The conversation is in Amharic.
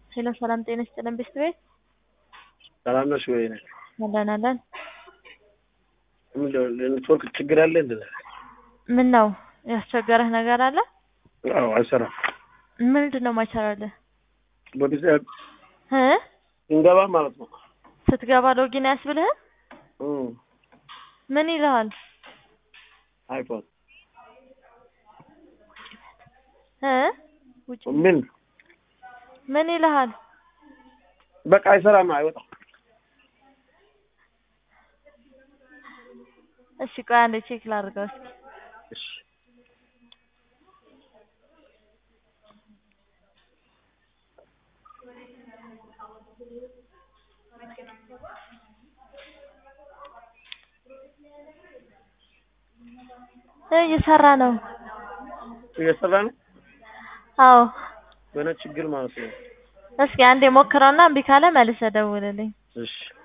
ሄሎ ሰላም ጤና ይስጥልን ቤስት ቤት ሰላም ነሽ ወይ? አለን አለን። ምንድን ነው ኔትወርክ ችግር አለ እንዴ? ምን ነው ያስቸገረህ ነገር አለ? አዎ አይሰራም። ምንድን ነው ማይሰራልህ? በጊዜ እ እንገባ ማለት ነው። ስትገባ ሎጊን አያስብልህም? እም ምን ይልሃል? አይፎን እ ውጭ ምን ምን ይልሃል? በቃ አይሰራም፣ አይወጣም። እሺ ቆይ አንዴ ቼክ ላድርገው እስኪ። እሺ እ እየሰራ ነው። እየሰራ ነው። አዎ በነ ችግር ማለት ነው። እስኪ አንዴ ሞክረውና እምቢ ካለ መልሰህ ደውልልኝ። እሺ